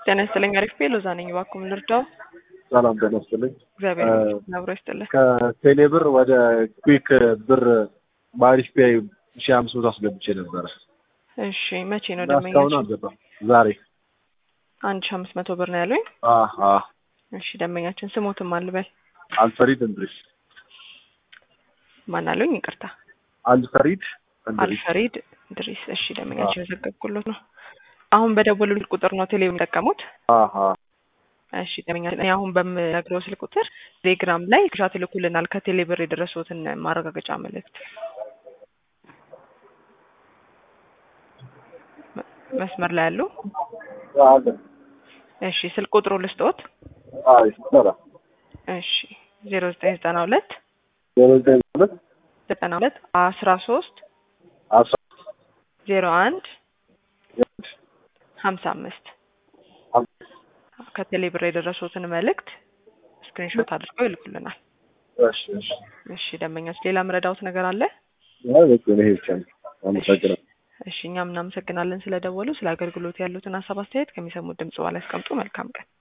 ጤና ይስጥልኝ። አሪፍ ቤ ሎዛ ነኝ። እባክዎን ልርዳው? ሰላም ጤና ይስጥልኝ። እግዚአብሔር ይመስገን አብሮ ይስጥልኝ። ከቴሌ ብር ወደ ኩዊክ ብር በአሪፍ ፔይ ሺ አምስት መቶ አስገብቼ ነበረ። እሺ መቼ ነው እና እስካሁን ደንበኛችን? አልገባም። ዛሬ አንድ ሺ አምስት መቶ ብር ነው ያሉኝ። አሀ እሺ ደንበኛችን ስሞትም አልበል አልፈሪድ እንድሪስ ማን አሉኝ? ይቅርታ አልፈሪድ እንድሪስ አልፈሪድ ድሪስ። እሺ ደንበኛችን የዘገብኩሎት ነው። አሁን በደወሉልኝ ቁጥር ነው ቴሌ የሚጠቀሙት? አሀ እሺ ደንበኛችን እኔ አሁን በምነግረው ስልክ ቁጥር ቴሌግራም ላይ ሻት ይልኩልናል ከቴሌ ብር የደረሱትን ማረጋገጫ መልእክት። መ- መስመር ላይ ያሉ አለ እሺ ስልክ ቁጥሩ ልስጥዎት? አይ ይሰራ እሺ ዜሮ ዘጠኝ ዘጠና ሁለት ዜሮ ዘጠኝ ሁለት ዘጠና ሁለት አስራ ሶስት አስራ ዜሮ አንድ ሀምሳ አምስት ከቴሌ ብር የደረሱትን መልእክት ስክሪንሾት አድርገው ይልኩልናል። እሺ እሺ እሺ ደንበኛችን ሌላ ምረዳውት ነገር አለ? አይ በቃ ይሄ ብቻ ነው። አመሰግናለሁ። እሺ እኛም እናመሰግናለን ስለደወሉ። ስለ አገልግሎት ያሉትን ሀሳብ አስተያየት ከሚሰሙት ድምጽ በኋላ ያስቀምጡ። መልካም ቀን።